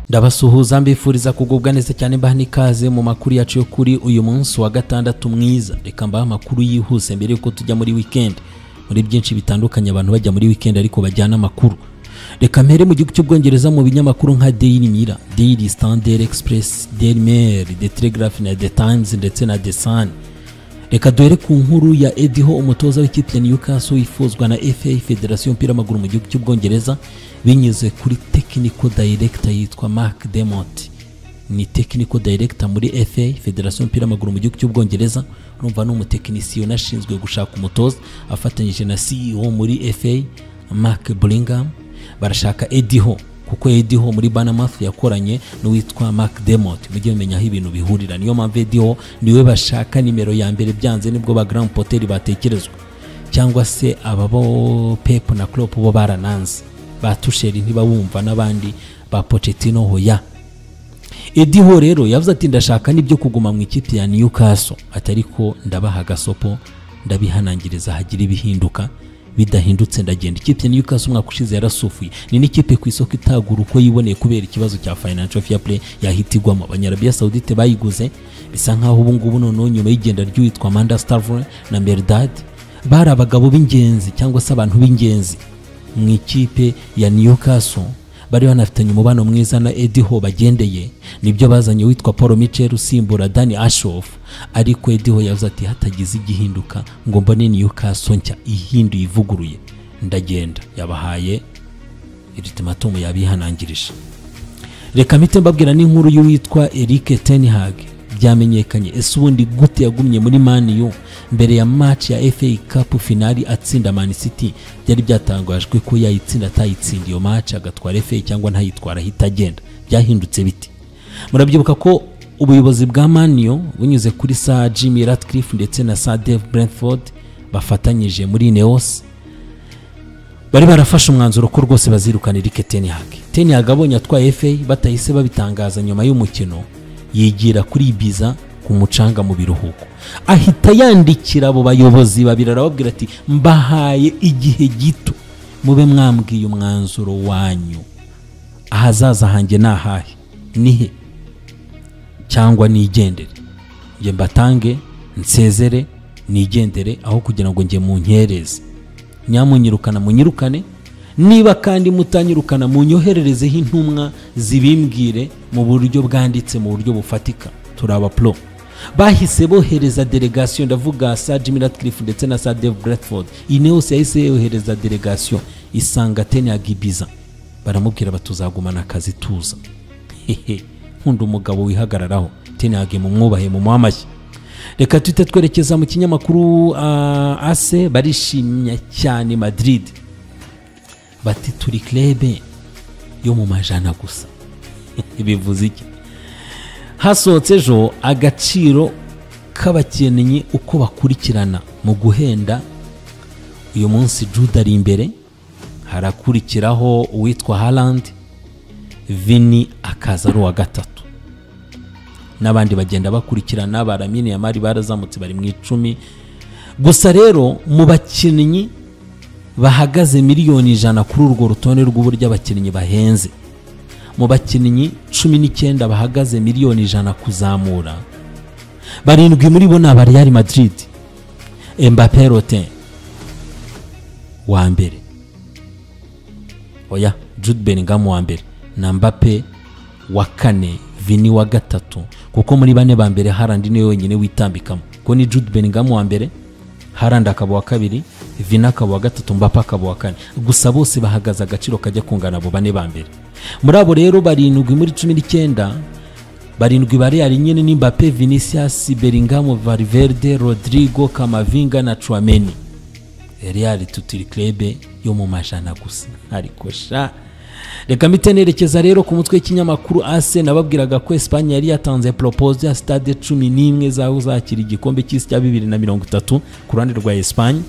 ndabasuhuza mbifuriza kugubwa neza cyane mbaha n'ikaze mu makuru yacu yo kuri uyu munsi wa gatandatu mwiza reka mbahe amakuru yihuse mbere y'uko tujya muri wikendi muri byinshi bitandukanye abantu bajya muri wikendi ariko bajyana amakuru reka mpere mu gihugu cy'ubwongereza mu binyamakuru nka daily mira daily standard express daily mail the telegraph na the times ndetse na the sun reka duhere ku nkuru ya ediho umutoza w'ikipe ya newcastle wifuzwa na fa federasiyo y'umupira w'amaguru mu gihugu cy'ubwongereza binyuze kuri technical director yitwa mark demont ni technical director muri fa federasiyo y'umupira w'amaguru mu gihugu cy'ubwongereza urumva ni umutekinisiye unashinzwe gushaka umutoza afatanyije na ceo muri fa mark bringham barashaka ediho kuko ediho muri banamaf yakoranye n'uwitwa mark demot mujye mumenya aho ibintu bihurira niyo mpamvu ediho niwe bashaka nimero ya mbere byanze nibwo ba grand poteri batekerezwa cyangwa se aba bo pep na clop bo barananze ba tusheri ntibabumva n'abandi ba pocetino hoya ediho rero yavuze ati ndashaka n'ibyo kuguma mu ikipe ya newcastle ati ariko ndabaha agasopo ndabihanangiriza hagira ibihinduka bidahindutse ndagenda ikipe ya newcastle umwaka ushize yarasufuye ni n'ikipe ku isoko itagura uko yiboneye kubera ikibazo cya financial fair play yahita igwamo abanyarabiya saudite bayiguze bisa nk'aho ubu ngubu noneho nyuma y'igenda ry'uwitwa manda stavre na merdad bari abagabo b'ingenzi cyangwa se abantu b'ingenzi mu ikipe ya Newcastle bari banafitanye umubano mwiza na Eddie Howe bagendeye nibyo bazanye witwa Paul Mitchell usimbura Danny Ashoff ariko Eddie Howe yavuze ati hatagize igihinduka ngo mbone Newcastle nshya ihinduye ivuguruye ndagenda yabahaye ultimatum yabihanangirije reka mpite mbabwira n'inkuru y'uwitwa Eric Ten Hag byamenyekanye ese ubundi gute yagumye muri Man U mbere ya match ya FA Cup finali atsinda Man City byari byatangajwe ko yayitsinda atayitsinda iyo match agatwara FA cyangwa ntayitwara ahita agenda byahindutse biti murabyibuka ko ubuyobozi bwa Man U bunyuze kuri Sir Jimmy Ratcliffe ndetse na Sir Dave Brentford bafatanyije muri Neos bari barafashe umwanzuro ko rwose bazirukana Eric Ten Hag Ten Hag abonye atwaye FA batahise babitangaza nyuma y'umukino yigira kuri Ibiza ku mucanga mu biruhuko ahita yandikira abo bayobozi babiri arababwira ati mbahaye igihe gito mube mwambwiye umwanzuro wanyu ahazaza hanjye ni ahahe nihe cyangwa nigendere njye mbatange nsezere nigendere aho kugira ngo njye munkereze nyamunyirukana munyirukane niba kandi mutanyirukana munyohererezeho intumwa zibimbwire mu buryo bwanditse mu buryo bufatika turaba pro bahise bohereza delegasiyo ndavuga sa jimmy ratcliffe ndetse na sa dave bradford iyi niyo yose yahise yohereza delegasiyo isanga tenyagibiza baramubwira batuzagumana akazi tuza hehe nkunda umugabo wihagararaho tenyagi mu mwubahe mu mwamashyi reka tuhite twerekeza mu kinyamakuru ah, ase barishimye cyane madrid bati turi klebe yo mu majana gusa bivuze iki hasohotse ejo agaciro k'abakinnyi uko bakurikirana mu guhenda uyu munsi jude ari imbere harakurikiraho uwitwa harandi vini akaza ari uwa gatatu n'abandi bagenda bakurikirana baramini ya mari barazamutse bari mu icumi gusa rero mu bakinnyi bahagaze miliyoni ijana kuri urwo rutonde rw'uburyo abakinnyi bahenze mu bakinnyi cumi n'icyenda bahagaze miliyoni ijana kuzamura barindwi muri bo ni aba real madrid Mbappé rotin wa mbere oya jude bellingham wa mbere na Mbappé wa kane vini wa gatatu kuko muri bane ba mbere harandi niwe wenyine witambikamo kuko ni jude bellingham wa mbere harandi akaba uwa kabiri vina akaba uwa gatatu mbapa akaba uwa kane gusa bose bahagaze agaciro kajya kungana abo bane ba mbere muri abo rero barindwi muri cumi n'icyenda barindwi ba real nyine ni mbappe vinicius bellingham valverde rodrigo kamavinga na chouameni real tutiri klebe yo mu majana gusa ariko sha reka mpite nerekeza rero ku mutwe w'ikinyamakuru ase nababwiraga ko esipanye yari yatanze poropoze ya sitade cumi n'imwe zaho zakira igikombe cy'isi cya bibiri na mirongo itatu ku ruhande rwa esipanye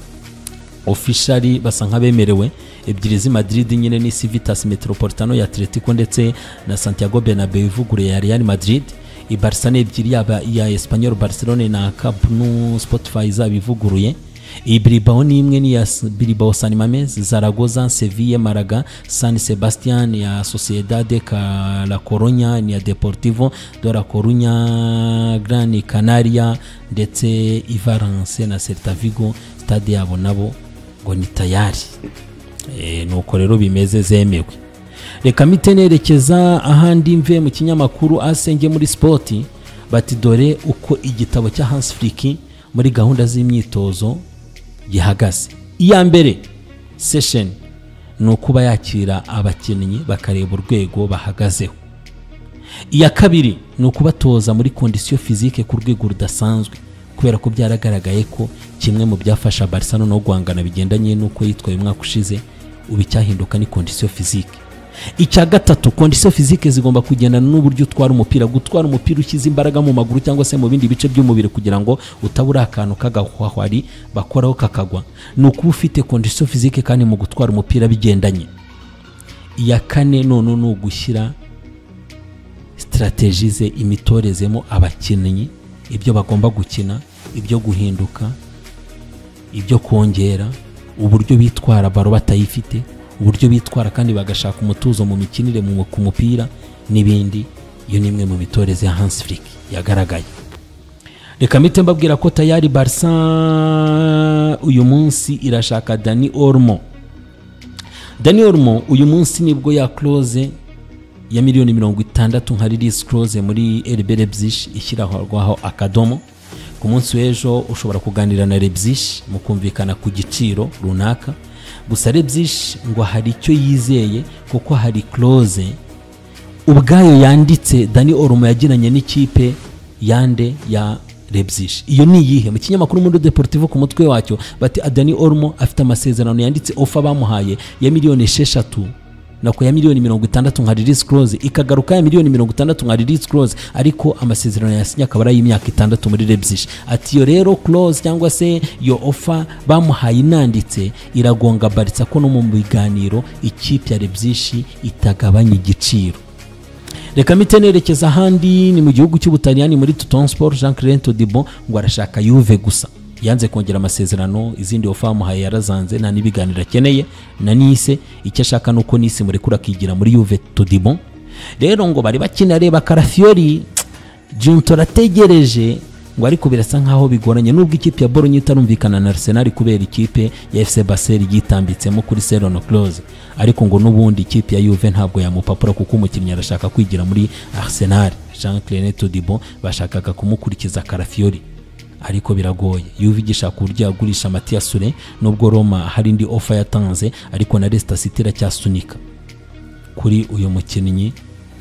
ofishari basa nk'abemerewe ebyiri z'i madrid nyine ni civitas metropolitano ya atletico ndetse na santiago bernabeu ivuguruye ya real madrid ibarisa ni ebyiri yaba iya espanyol barcelone na cap nu spotify zaba ivuguruye iyi bilibao ni imwe n'iya bilibao san mames zaragoza seville maraga san sebastian ya sociedade la coronya ni iya deportivo de la corunya gran canaria ndetse ivarance na celta vigo stade yabo nabo ngo ni tayari Eh, nuko rero bimeze zemewe reka mpite nerekeza ahandi mve mu kinyamakuru asenge muri sipoti bati dore uko igitabo cya hansi firiki muri gahunda z'imyitozo gihagaze iya mbere sesheni ni ukuba yakira abakinnyi bakareba urwego bahagazeho iya kabiri ni ukubatoza muri kondisiyo fizike ku rwego rudasanzwe kubera ko byaragaragaye ko kimwe mu byafasha barisa no guhangana bigendanye n'uko yitwaye umwaka ushize ubu icyahinduka ni kondisiyo fizike icya gatatu kondisiyo fizike zigomba kugendana n'uburyo utwara umupira gutwara umupira ushyize imbaraga mu maguru cyangwa se mu bindi bice by'umubiri kugira ngo utabura akantu k'agahwahwari bakoraho kakagwa ni ukuba ufite kondisiyo fizike kandi mu gutwara umupira bigendanye iya kane none ni ugushyira sitaratejize imitorezemo abakinnyi ibyo bagomba gukina ibyo guhinduka ibyo kongera uburyo bitwara baro batayifite uburyo bitwara kandi bagashaka umutuzo mu mikinire mu- ku mupira n'ibindi iyo ni imwe mu mitoreze ya hansi firiki yagaragaye reka mpite mbabwira ko tayari barisa uyu munsi irashaka dani orumo dani orumo uyu munsi nibwo yakoroze ya miliyoni mirongo itandatu nka ririsi koroze muri erebe rebyishi ishyirwaho akadomo ku munsi w'ejo ushobora kuganira na rebyishi mukumvikana ku giciro runaka gusa rebyishi ngo hari icyo yizeye kuko hari koroze ubwayo yanditse dani orumo yagiranye n'ikipe yande ya rebyishi iyo ni iyihe mu kinyamakuru muri deportivo ku mutwe wacyo bati adani orumo afite amasezerano yanditse ofa bamuhaye ya miliyoni esheshatu nako ya miliyoni mirongo itandatu nka ririsi koroze ikagaruka ya miliyoni mirongo itandatu nka ririsi koroze ariko amasezerano yasinye akaba ari ay'imyaka itandatu muri rebyishi ati iyo rero koroze cyangwa se iyo ofa bamuhaye inanditse iragonga baritsa ko no mu biganiro ikipe ya rebyishi itagabanya igiciro reka mpite nerekeza ahandi ni mu gihugu cy'ubutaliyani muri tuton sport jean claire todibo ngo arashaka yuve gusa yanze kongera amasezerano izindi ofa bamuhaye yarazanze nta n'ibiganiro akeneye na nise icyo ashaka ni uko nise murekura akigira muri yuve todibo rero ngo bari bakina reba karafiyori junto arategereje ngo ariko birasa nkaho bigoranye nubwo ikipe ya bolonye itarumvikana na arsenal kubera ikipe ya fc basel yitambitsemo kuri serono close ariko ngo n'ubundi ikipe ya juve ntabwo yamupapura kuko umukinnyi arashaka kwigira muri arsenal jean claire todibo bashakaga kumukurikiza karafiyori ariko biragoye yuve igishaka uburyo yagurisha matiya sure nubwo roma hari indi ofa yatanze ariko na resita city iracyasunika kuri uyu mukinnyi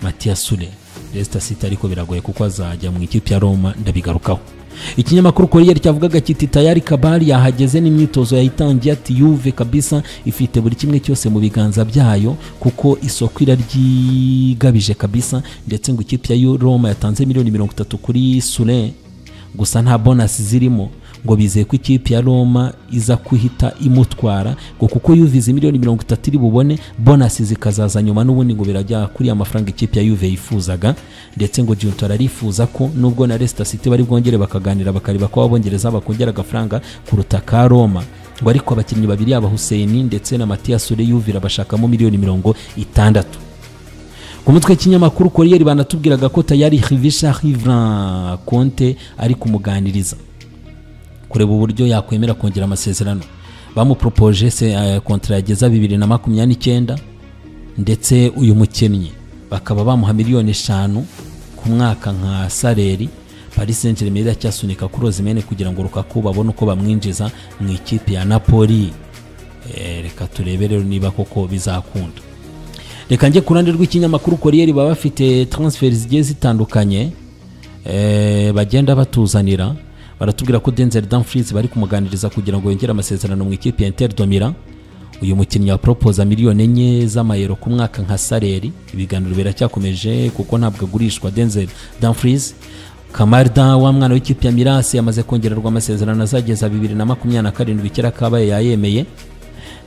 matiya sure resita city ariko biragoye kuko azajya mu ikipe ya roma ndabigarukaho ikinyamakuru koriyeri cyavugaga kiti tayari kabari yahageze n'imyitozo yayitangiye ati yuve kabisa ifite buri kimwe cyose mu biganza byayo kuko isoko iraryigabije kabisa ndetse ngo ikipe ya roma yatanze miliyoni mirongo itatu kuri sure gusa nta bonasi zirimo ngo bizeye ko ikipe ya roma iza kuhita imutwara ngo kuko yuvize miliyoni mirongo itatu iri bubone bonasi zikazaza nyuma n'ubundi ngo birajya kuri ya mafaranga ikipe ya yuve yifuzaga ndetse ngo juntora arifuza ko nubwo na resita city bari bwongere bakaganira bakareba ko abongereza bakongera agafaranga kuruta ka roma ngo ariko abakinnyi babiri yaba huseyini ndetse na matiya sure yuvira bashakamo miliyoni mirongo itandatu ku mutwe w'ikinyamakuru koriyeri banatubwiraga ko tayari hivisha hivran konte ari kumuganiriza kureba uburyo yakwemera kongera amasezerano bamuporopoje se eh, kontara yageza bibiri na makumyabiri n'icyenda ndetse uyu mukinnyi bakaba bamuha miliyoni eshanu ku mwaka nka saleri paris saint germain iracyasunika kuri ozimene kugira ngo rukaku babone uko bamwinjiza mu ikipe ya napoli Eh, reka turebe rero niba koko bizakunda reka njye ku ruhande rw'ikinyamakuru koriyeri baba bafite transferi zigiye zitandukanye eh, bagenda batuzanira baratubwira ko denzel danfries bari kumuganiriza kugira ngo yongere amasezerano mu ikipe ya inter domira uyu mukinnyi wa propoza miliyoni enye z'amayero ku mwaka nka saleri ibiganiro biracyakomeje kuko ntabwo agurishwa denzel danfries kamarda wa mwana w'ikipe ya mirasi yamaze kongererwa amasezerano azageza bibiri na makumyabiri na karindwi kera kabaye yayemeye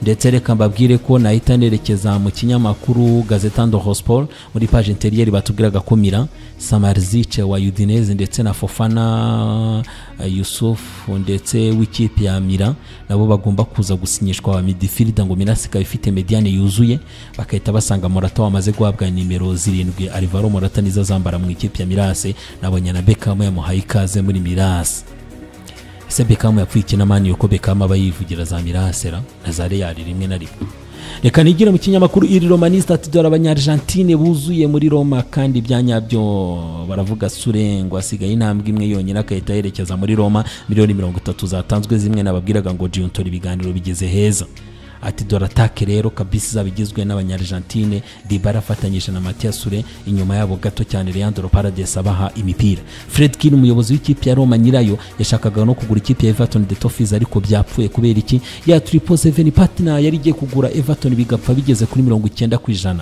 ndetse reka mbabwire ko nahita nerekeza mu kinyamakuru gazetando hosport muri paje interiyeri batubwiraga ko mira samarizice wa udineze ndetse na fofana eh, yusufu ndetse w'ikipe ya mira nabo bagomba kuza gusinyishwa wa midifirida ngo mira sikaba ifite mediyane yuzuye bagahita basanga morata wamaze guhabwa nimero zirindwi alvaro morata nizo azambara mu ikipe ya mirase nabonye na bekamu yamuhaye ikaze muri mirase ese bekamu yapfuye iki na mani yuko bekamu aba yivugira za mirasera na za reyari rimwe na rimwe reka nigire mu kinyamakuru iri romanista ati dore abanyarijantine buzuye muri roma kandi ibya nyabyo baravuga surengwa asigaye intambwe imwe yonyine agahita yerekeza muri roma miliyoni mirongo itatu zatanzwe zimwe nababwiraga ngo jiyuntora ibiganiro bigeze heza ati dore atake rero kabisi izaba igizwe n'abanyarijantine dibara afatanyije na matiya sure inyuma yabo gato cyane leandro parades abaha imipira fred kin umuyobozi w'ikipe ya roma nyirayo yashakaga no kugura ikipe ya everton de tofis ariko byapfuye kubera iki ya tripo seven partner yari igiye kugura everton bigapfa bigeze kuri mirongo icyenda ku ijana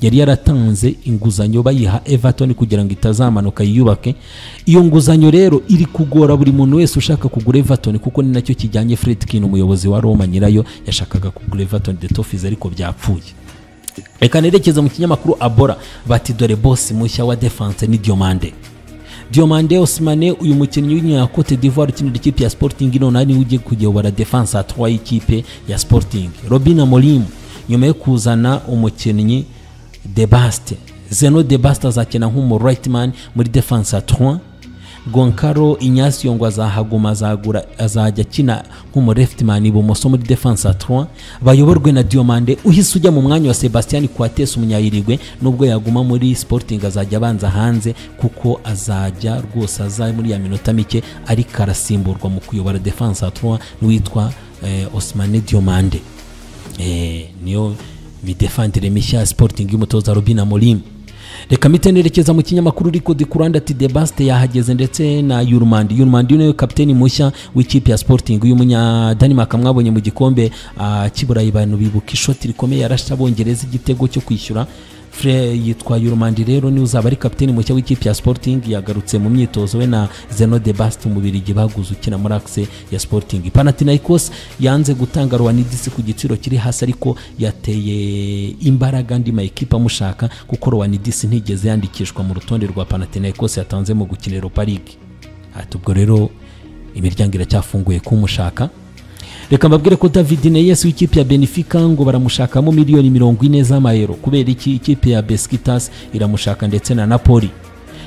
yari yaratanze inguzanyo bayiha everton kugira ngo itazamanuka yiyubake iyo nguzanyo rero iri kugora buri muntu wese ushaka kugura everton kuko ni nacyo kijyanye fredkin umuyobozi wa roma nyirayo yashakaga kugura everton de tofis ariko byapfuye reka nerekeza mu kinyamakuru abora bati dore bosi mushya wa defense ni diomande diomande osimane uyu mukinnyi w'inyakote d'ivoire ukinira ikipe ya sporting none ari ugiye kuyobora defense atwaye ikipe ya sporting robin amorim nyuma yo kuzana umukinnyi debaste zeno debaste azakina nk'umu rightman muri defense ya 3 gonkaro inyasio ngo azahaguma azagura azajya akina nk'umu leftman ibumoso muri defense ya 3 bayoborwe na diomande uhise ujya mu mwanya wa sebastian quates umunyayirigwe nubwo yaguma muri sporting azajya abanza hanze kuko azajya rwose aza muri ya minota mike ariko arasimburwa mu kuyobora defense ya 3 n'uwitwa eh, osmane diomande eh, niyo midefandire mishya ya sporting y'umutoza robin amorim reka mpite nerekeza mu kinyamakuru riko de kuranda ati de baste yahageze ndetse na yurumandi yurumandi niwe kapiteni mushya w'ikipe ya sporting y'umunya denmark mwabonye mu gikombe ah, cy'iburayi abantu bibuka ishoti rikomeye yarashe abongereza igitego cyo kwishyura fre yitwa yurumandi rero niwe uzaba ari kapiteni mushya w'ikipe ya sporting yagarutse mu myitozo we na zeno de bast umubirigi baguze ukina muri akise ya sporting panathinaikos yanze gutanga rowanidisi ku giciro kiri hasi ariko yateye imbaraga andi mayikipe amushaka kuko rowanidisi ntigeze yandikishwa mu rutonde rwa panathinaikos yatanze mu gukina europa league ati ubwo rero imiryango iracyafunguye kumushaka reka mbabwire ko david neyes w'ikipe ya benefika ngo baramushakamo miliyoni mirongo ine z'amayero kubera iki ikipe ya beskitas iramushaka ndetse na napoli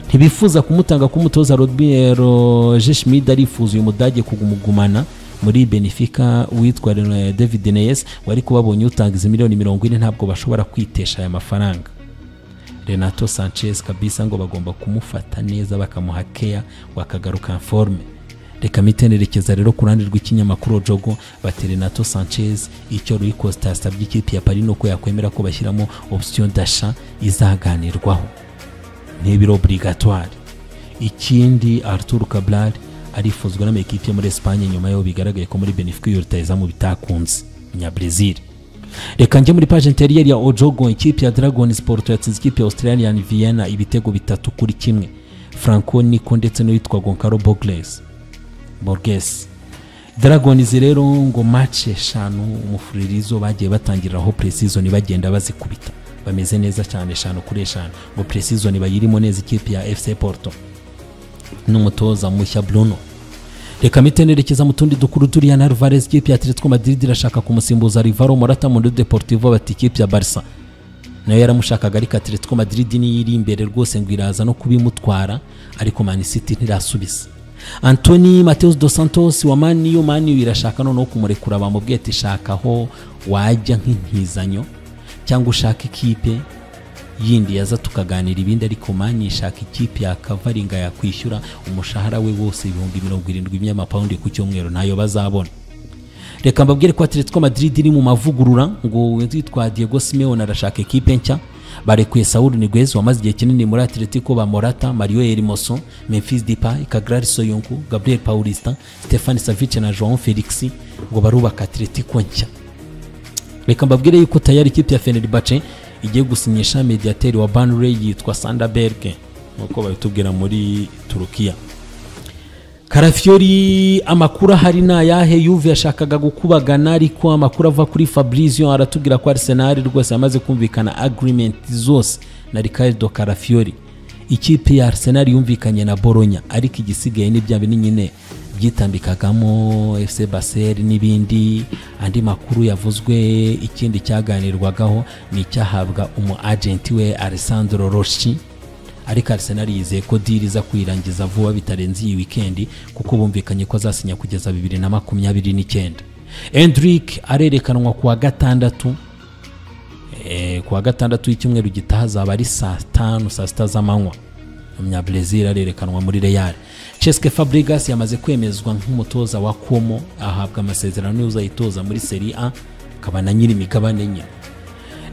ntibifuza kumutanga k'umutoza roje schmid arifuza uyu mudage kumugumana muri benefika witwa Rene- david neyes wari kubabonye utanga izi miliyoni mirongo ine ntabwo bashobora kwitesha aya mafaranga renato sanchez kabisa ngo bagomba kumufata neza bakamuha keya wakagaruka forme reka mpite nerekeza rero ku ruhande rw'ikinyamakuru jogo bati renato sanchez icyo rui costa yasabye ikipe ya pari ni uko yakwemera ko bashyiramo option dasha izaganirwaho ntibiri obligatoire ikindi arturo cabral arifuzwa n'amakipe yo muri esipanye nyuma y'aho bigaragaye ko muri benefica iyo rutayezamu bitakunze nyabrezil reka njye muri paje interiyeri ya ojogo ikipe ya dragon sport yatsinze ikipe ya australian vienna ibitego bitatu kuri kimwe franco nico ndetse n'uwitwa gonkaro bogles borges dragons rero ngo match eshanu umufuririzo bagiye batangiriraho preseason bagenda bazikubita bameze neza cyane eshanu kuri eshanu ngo preseason bayirimo neza ikipe ya fc porto n'umutoza mushya bruno reka mpite nerekeza mu tundi dukuru turiya na alvarez ikipe ya atletico madrid irashaka kumusimbuza rivaro morata muri deportivo bati ikipe ya barca nayo yaramushakaga ariko atletico madrid niyo iri imbere rwose ngo iraza no kubimutwara ariko man city ntirasubiza antoni mateus dos santos wa maniyu maniyu irashaka noneho kumurekura bamubwiye ati shakaho wajya nk'impizanyo cyangwa ushaka ikipe yindi yaza tukaganira ibindi ariko mani ishaka ikipe yakavaringa yakwishyura umushahara we wose ibihumbi mirongo irindwi by'amapawundi ku cyumweru ntayo bazabona reka mbabwire ko atletico madrid iri mu mavugurura ngo witwa diego simeone arashaka ekipe nshya barekuye sawuru nigwezi wamaze igihe kinini muri atletico ba morata mario hermoso memphis depay kagrari soyunku gabriel paulista stefani savice na joan felix ngo barubaka atletico nshya reka mbabwire yuko tayari ikipe ya fenerbahce igiye gusinyisha mediateri wa banley yitwa sandaberge nkuko babitubwira muri turukiya karafyori amakuru ahari ni ayahe yuve yashakaga gukubagana ariko amakuru ava kuri fabrizio aratubwira ko arisenali rwose yamaze kumvikana agreement zose na ricardo karafyori ikipe ya arsenal yumvikanye na boronya ariko igisigaye ni bya bintu nyine byitambikagamo fc basel n'ibindi andi makuru yavuzwe ikindi cyaganirwagaho ni icyahabwa umu agenti we alessandro roshi ariko arsenal yizeye ko diri iza kuyirangiza vuba bitarenze iyi wikendi kuko bumvikanye ko azasinya kugeza bibiri na makumyabiri n'icyenda endrick arerekanwa ku wa gatandatu Eh, ku wa gatandatu w'icyumweru gitaha azaba ari saa tanu saa sita z'amanywa umunyabrezil arerekanwa muri real cheske fabregas yamaze kwemezwa nk'umutoza wa komo ahabwa amasezerano y'uzayitoza muri seri a akaba na nyiri imigabane nyine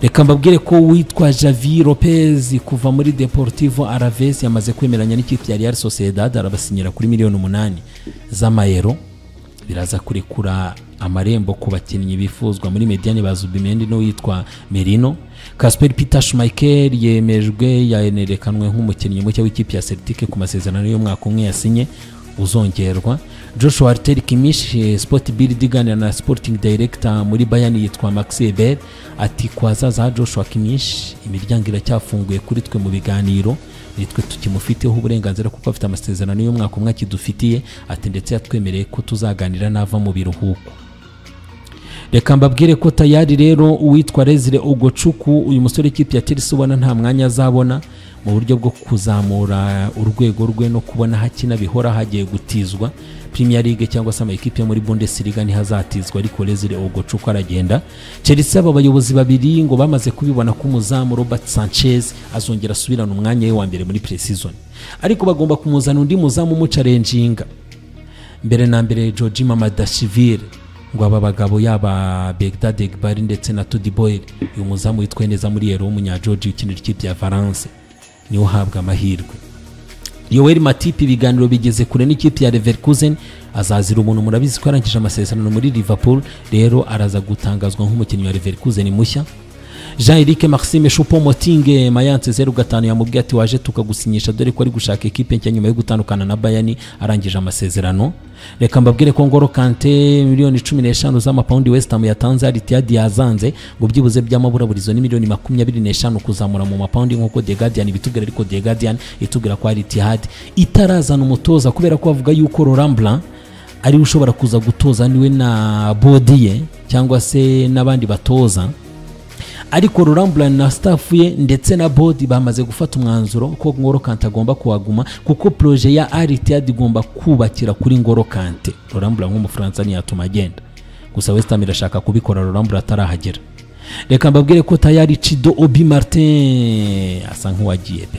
reka mbabwire ko uwitwa javi lopez kuva muri deportivo araves yamaze kwemeranya n'ikipe ya real sociedad arabasinyira kuri miliyoni umunani z'amayero biraza kurekura amarembo ku bakinnyi bifuzwa muri mediane ba zubimendi n'uwitwa merino kasper peter schmeichel yemejwe yanerekanwe nk'umukinnyi mushya w'ikipe ya celtic ku masezerano y'umwaka umwe yasinye uzongerwa joshua arter kimish eh, sport build iganira na sporting director muri bayani yitwa max eber ati ku hazaza ha joshua kimish imiryango iracyafunguye kuri twe mu biganiro nitwe tukimufiteho uburenganzira kuko afite amasezerano y'umwaka umwe akidufitiye ati ndetse yatwemereye ko tuzaganira nava mu biruhuko reka mbabwire ko tayari rero uwitwa Rezire Ugocuku uyu musore ikipe ya Chelsea ubona nta mwanya azabona mu buryo bwo kuzamura urwego rwe no kubona hakina bihora hagiye gutizwa Premier League cyangwa se amakipe yo muri Bundesliga ntihazatizwa ariko Rezire Ugocuku aragenda Chelsea aba bayobozi babiri ngo bamaze kubibona ko umuzamu Robert Sanchez azongera asubirana umwanya we wa mbere muri pre-season ariko bagomba kumuzana undi muzamu umucarenjinga mbere na mbere Georgi Mamadashvili ngo aba bagabo yaba Begdad Egbari ndetse na Tudi Boyle uyu muzamu witwaye neza muri Yero w'umunyageorgi ukinira ikipe ya Valence niwe uhabwa amahirwe Yoweri Matipi ibiganiro bigeze kure n'ikipe ya Leverkusen azazira umuntu murabizi ko arangije amasezerano muri Liverpool rero araza gutangazwa nk'umukinnyi wa Leverkusen mushya jean eric maxime choupo motinge mayanse zeru gatanu yamubwiye ati waje tukagusinyisha dore ko ari gushaka ekipe nshya nyuma yo gutandukana na bayani arangije amasezerano reka mbabwire ko ngoro kante miliyoni cumi n'eshanu z'amapawundi wesitamu yatanze aritiyadi yazanze ngo byibuze by'amaburaburizo ni miliyoni makumyabiri n'eshanu kuzamura mu mapawundi nk'uko the guardian ibitubwira ariko the guardian itubwira ko aritiyadi itarazana umutoza kubera ko bavuga yuko roramblan ariwe ushobora kuza gutoza niwe na bodi ye cyangwa se n'abandi batoza ariko rurambulani na staff ye ndetse na bodi bamaze gufata umwanzuro ko ngoro kante agomba kuhaguma kuko poroje ya aritiyadi igomba kubakira kuri ngoro kante rurambulani nk'umufaransa ntiyatuma agenda gusa wesitamu irashaka kubikora rurambulani atarahagera reka mbabwire ko tayari cido obi martin asa nk'uwagiye pe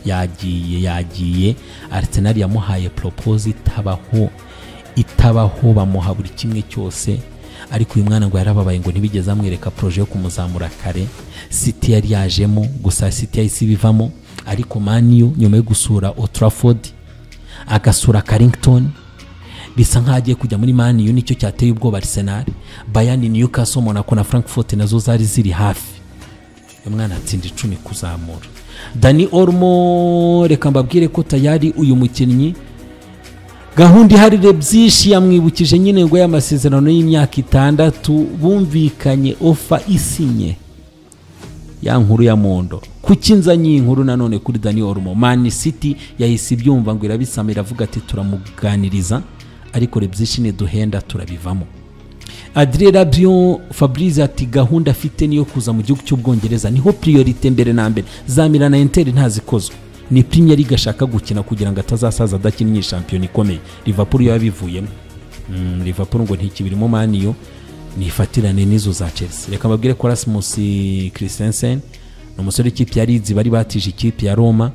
yagiye yagiye arisenali yamuhaye poropoze itabaho itabaho bamuha buri kimwe cyose ariko uyu mwana ngo yarababaye ngo ntibigeze amwereka poroje yo kumuzamura kare siti yari yajemo gusa siti yahise ibivamo ariko maniyu nyuma yo gusura otraford agasura karington bisa nk'aho agiye kujya muri maniyu nicyo cyateye ubwoba arisenali bayani newcastle monaco na frankfurt nazo zari ziri hafi uyu mwana atsinda icumi kuzamura dani ormo reka mbabwire ko tayari uyu mukinnyi gahunda iharire byinshi yamwibukije nyine ngo y'amasezerano y'imyaka itandatu bumvikanye ofa isinye ya nkuru ya mondo kuki nzanye iyi nkuru nanone kuri dani orumo mani siti yahise ibyumva ngo irabisama iravuga ati turamuganiriza ariko rebyinshi niduhenda turabivamo adire rabyo fabrice ati gahunda afite niyo kuza mu gihugu cy'ubwongereza niho priorite mbere na mbere zamira na enteri ntazikozwe ni Premier League ashaka gukina kugira ngo atazasaza adakinnye shampiyona ikomeye Liverpool yo yabivuyemo mm, Liverpool ngo ntikibirimo maniyo nifatirane n'izo za Chelsea reka mbabwire ko Rasmus Christensen ni umusore w'ikipe ya Leeds bari batije ikipe ya Roma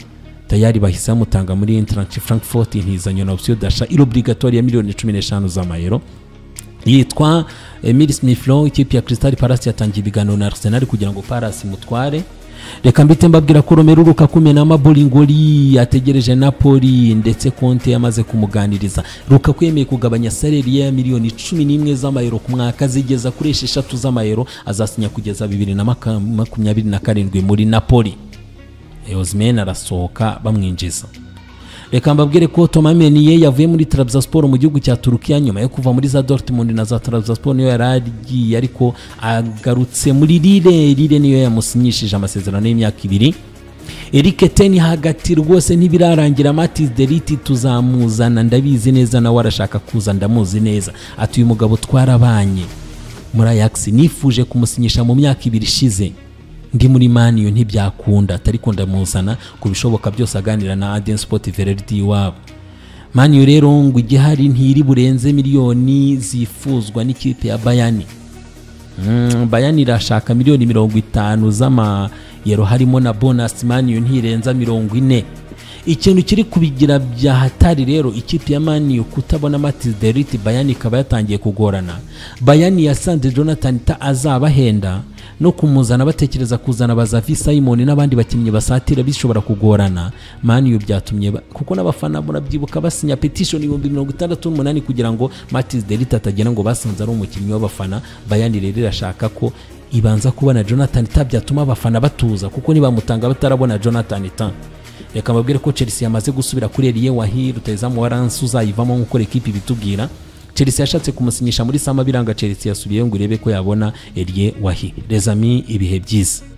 tayari bahise bamutanga muri Eintracht Frankfurt intizanyo na option d'achat irobligatoire ya miliyoni 15 z'amayero yitwa Emile Smith Rowe ikipe ya Crystal Palace yatangiye ibiganiro na Arsenal kugira ngo Palace imutware reka mbite mbabwira ko romero rukakume na mabolingori yategereje napoli ndetse konte yamaze kumuganiriza rukaku yemeye kugabanya saleri ye ya miliyoni cumi n'imwe z'amayero ku mwaka zigeza kuri esheshatu z'amayero azasinya kugeza bibiri na maka- makumyabiri na karindwi muri napoli osimhen arasohoka bamwinjiza reka mbabwire ko tomameniye yavuye muri Trabzonspor mu gihugu cya turukiya nyuma yo kuva muri za dortmund na za Trabzonspor niyo yari agiye ariko agarutse muri rire rire niyo yamusinyishije amasezerano y'imyaka ibiri Eric Ten hagati rwose ntibirarangira Matis Deriti tuzamuzana ndabizi neza nawe arashaka kuza ndamuzi neza ati uyu mugabo twarabanye muri Ajax nifuje kumusinyisha mu myaka ibiri ishize ndi muri maniyo ntibyakunda atari kundamuzana ku bishoboka byose aganira na Aden Sport Verdi iwabo maniyo rero ngo igihari ntiri burenze miliyoni zifuzwa n'ikipe ya Bayani Mm, bayani irashaka miliyoni mirongo itanu z'amayero harimo na bonasi maniyo ntirenza mirongo ine ikintu kiri kubigira bya hatari rero ikipe ya maniyo kutabona matiz deriti bayani ikaba yatangiye kugorana bayani yasanze jonathan ta azabahenda no kumuzana batekereza kuzana bazavi simon n'abandi bakinnyi basatira bishobora kugorana maniyo byatumye ba- kuko n'abafana murabyibuka basinya petishoni ibihumbi mirongo itandatu n'umunani kugira ngo matiz deriti atagera ngo basanze ari umukinnyi w'abafana bayani rero irashaka ko ibanza kubona jonathan ta byatuma abafana batuza kuko nibamutanga batarabona jonathan ta reka mbabwire ko chelsea yamaze gusubira kuri eriye wahiri rutayizamu wa ransi uzayivamo nk'uko ekipi ibitubwira chelsea yashatse kumusinyisha muri sama biranga chelsea yasubiyeyo ngo irebe ko yabona eriye wahi rezami ibihe byiza